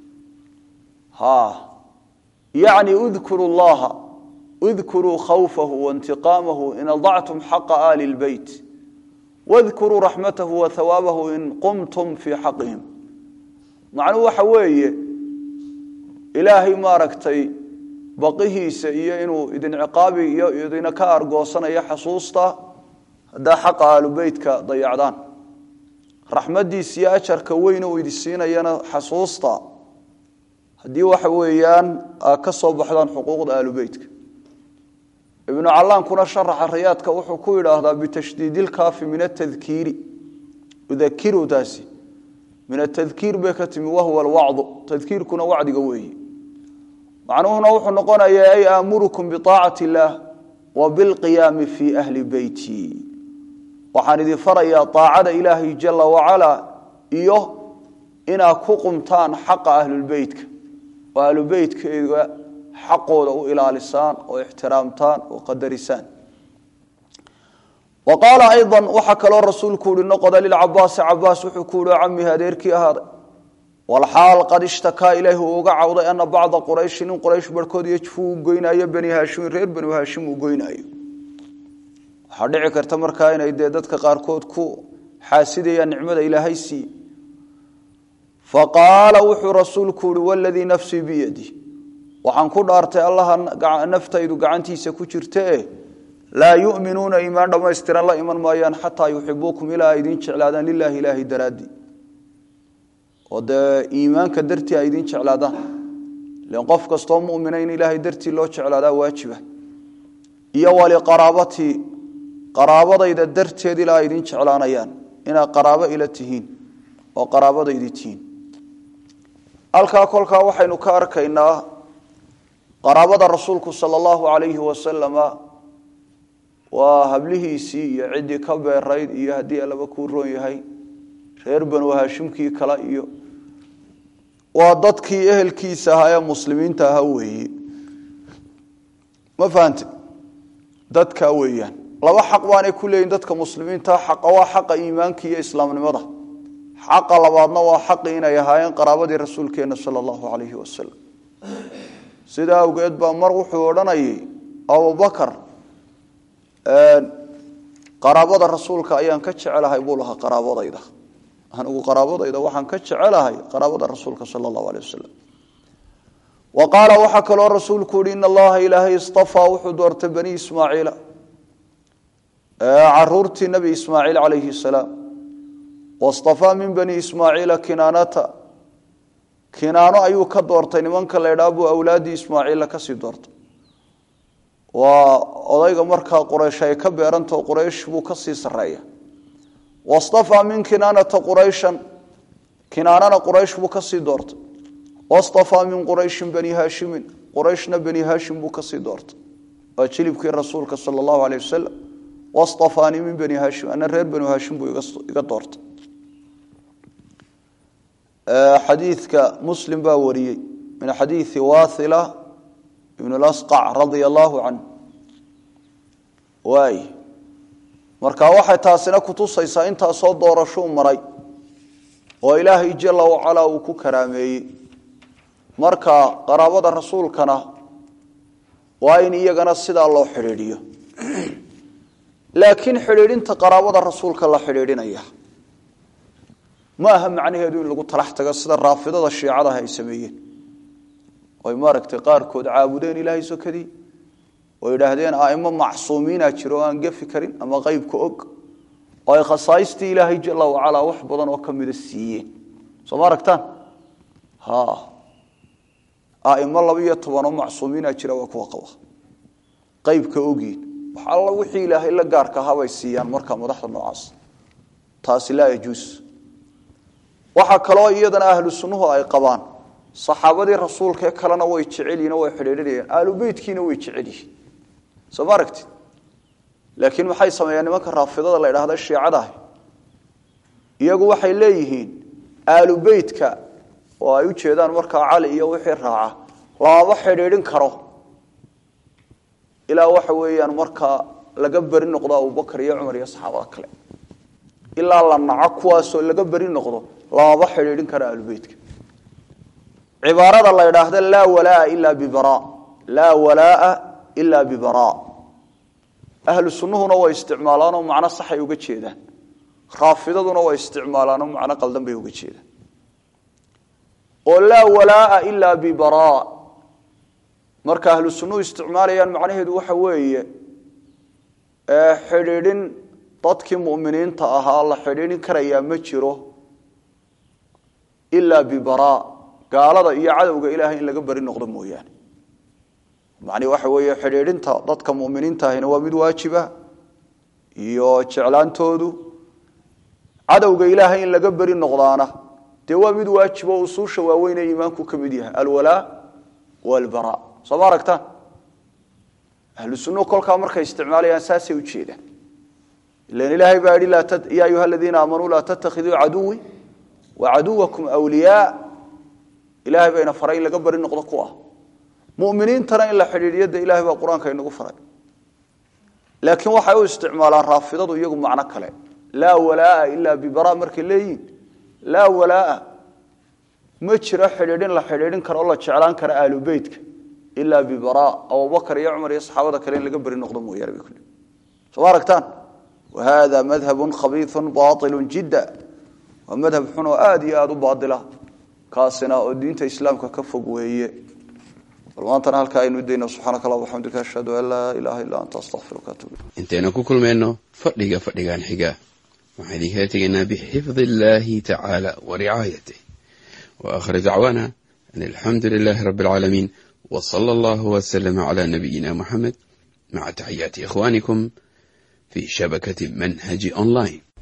ha yacni udkuru llaha udkuruu khawfahu waintiqaamahu in adactum xaqa aali lbeyt wadkuruu raxmatahu wa hawaabahu in qumtum fii xaqihim macnuhu waxa weeye ilaahay maaragtay baqihiisa iyo inuu idin ciqaabi iyo idina ka argoosanayo xasuusta haddaa xaqa aalubeytka dayacdaan raxmaddiisa iyo ajarka weyn uu idi siinayana xasuusta haddii waxa weeyaan aa ka soo baxdaan xuquuqda aalubeytka ibnu callaankuna sharaxa rayaadka wuxuu ku yidhaahdaa bitashdiidilkaafi min atadkiiri udakiru taasi min atadkiir bay ka timi wahuwa alwacdu tadkiirkuna wacdiga weeye macnuhuna wuxuu noqonayaa ay aamurukum biaacati illaah wa bilqiyaami fii ahli beyti waxaan idin farayaa aacada ilaahay jala wacalaa iyo inaad ku qumtaan xaqa ahlulbeytka oo ahlubeytkeyga xaqooda u ilaalisaan oo ixtiraamtaan oo qadarisaan wa qaala ayضa waxaa kaloo rasuulku uhi noqoda lilcabaasi cabaas wuxuu ku yihi camihi adeerkii ahaaday walxaal qad ishtakaa ilaahi uu uga cawday ana bacda qurayshin in quraysh barhkood yajfu uu goynaayo bani haashimin reer bani haashim uu goynaayo waxaa dhici karta markaa inay dee dadka qaarkood ku xaasidayaan nicmada ilaahay siiye faqaala wuxuu rasuulku yihi waladii nafsii biyadi waxaan ku dhaartay allaha naftaydu gacantiisa ku jirtae laa yuminuuna iimaan dhammaystiran la iman maayaan xataa yuxibuukum ilaa ay idin jeclaadaan lilaahi ilaahi daraadii oo dee iimaanka dartii ay idin jeclaadaan len qof kastoo mumina in ilaahay dartii loo jeclaadaa waajiba iyo waliqaraabatii qaraabadayda darteed ilaa ay idin jeclaanayaan inaad qaraabo ila tihiin oo qaraabadaydi tihiin halkaa kolkaa waxaynu ka arkaynaa qaraabada rasuulku sala allahu calayhi wasalama waa hablihiisii iyo ciddii ka beerayd iyo haddii allaba kuu roon yahay reer banu haashimkii kale iyo waa dadkii ehelkiisa ahaa ee muslimiinta ahaa weeye ma fahante dadkaa weeyaan laba xaq baanay ku leeyihin dadka muslimiinta xaqa waa xaqa iimaanka iyo islaamnimada xaqa labaadna waa xaqi inay ahaayeen qaraabadii rasuulkeenna sala allahu calayhi wasalam sidaa awgeed baa mar wuxuu odhanayay abubakar qaraabada rasuulka ayaan ka jecelahay buu lahaa qaraabadayda anigu qaraabadayda waxaan ka jecelahay qaraabada rasuulka sala allahu aleh wasalam wa qaala waxaa kaloo rasuulku yihi in allaha ilaahay istafaa wuxuu doortay bani ismaaciila caruurtii nebi ismaaciil calayhi salaam wastafaa min bani ismaaciila kinaanata kinaano ayuu ka doortay nimanka la ydhaa buu awlaaddii ismaaciilla kasii doortay waa odayga markaa quraysh ay ka beerantao quraysh buu kasii sareeya wastafaa min kinaanata qurayshan kinaanana quraysh buu kasii doortay wastafaa min qurayshin bani haashimin qurayshna bani haashim buu kasii doortay waa jilibkii rasuulka sala allahu aleyh wasalam wastafaanii min bani haashim ana reer bani haashim buu iga doortay xadiidka muslim baa wariyey min xadiidi wathila ibn lasqac radia allahu canh waay marka waxay taasina kutusaysaa intaasoo doorashuu maray oo ilaahay jala wacalaa uu ku karaameeyey marka qaraabada rasuulkana waa in iyagana sidaa loo xidhiidhiyo laakiin xidhiidhinta qaraabada rasuulka la xidhiidhinaya ma aha macnaheedu in lagu talax tago sida raafidada shiicadaha ay sameeyeen oy maaragtay qaarkood caabudeen ilaahay sokadii oo yidhaahdeen aimo macsuumiina jiro oo aan gefi karin ama qeybka og oo ay khasaaistii ilaahay jala wacalaa wax badan oo kamida siiyeen soo ma aragtaan ha aimo laba iyo tobanoo macsuumiina jira waa kuwa qaba qeybka ogiin wax alla wixii ilaahay la gaarka ahabay siiyaan markaa madaxda noocaas taasi laa yajuus waxaa kaloo iyadana ahlu sunnuhu ay qabaan saxaabadii rasuulka ee kalena way jecelyihin oo way xidhiidhinayaan aalubeytkiina way jecel yihiin soo ma aragtid laakiin maxay sameeyaan nimanka raafidada la ydhahda shiicadaah iyagu waxay leeyihiin aalubeytka oo ay u jeedaan markaa cali iyo wixii raaca lamaba xidhiidhin karo ilaa waxa weeyaan markaa laga beri noqdo abubakar iyo cumar iyo saxaabada kale ilaa la naco kuwaasoo laga beri noqdo lamaba xidhiidhin karo aalubeytka cibaarada la ydhaahda laa walaa ilaa bibara laa walaa ilaa bibara ahlu sunnuhuna way isticmaalaanoo macno saxay uga jeedaan raafidaduna way isticmaalaanoo macno qaldan bay uga jeedaan oo laa walaa ilaa bibara marka ahlu sunnuhu isticmaalayaan macnaheedu waxa weeye xidhiidhin dadkii mu'miniinta ahaa la xidhiidhin karayaa ma jiro ilaa bibaraa gaalada iyo cadowga ilaahay in laga beri noqdo mooyaane macnii waxa weeye xidhiidhinta dadka mu'miniinta ahina waa mid waajiba iyo jeclaantoodu cadowga ilaahay in laga beri noqdaana dee waa mid waajibo usuusha waaweyn ee iimaanku ka mid yahay alwalaa walbaraa soo ma aragtaan ahlu sunnuhu kolkaa markay isticmaalayaan saasay ujeedaan ilan ilaahay baa yihi yaa ayuha aladiina aamanuu laa tattakhiduu caduwi wa caduwakum wliyaa ilahay bayna faray in laga beri noqdo ku ah muminiintana in la xidhiidhiyo de ilahay baa qur-aanka inagu faray laakiin waxay u isticmaalaan raafidadu iyagu macno kale laa walaaa ilaa bibara markay leeyihin laa walaaa ma jiro xidhiidhin la xidhiidhin karo o la jeclaan kara ahlu beytka ilaa bibara abubakar iyo cumar iyo saxaabada kale in laga beri noqdo mooyaane bay kule soo ma aragtaan wahada madhabun khabiiun baailu jidda waa madhab xun oo aada iyo aada u baadila kaasina oo diinta islaamka ka fog weeye bal maantana halkaa aynu dayno subxaanaka allah waxamdika ashhadu an laa ilaaha illa anta astaqfiruka atub intaynu ku kulmayno fadhiga fadhigan xiga waxaan idinkala tegaynaa bixifdi illaahi tacaala wa ricaayatih wa aakhir dacwaana an alxamdu lilaahi rabbi alcaalamiin wa sala allahu wasalama cala nabiyina muxamed maca taxiyaati ikhwaanikum fi shabakati manhaji online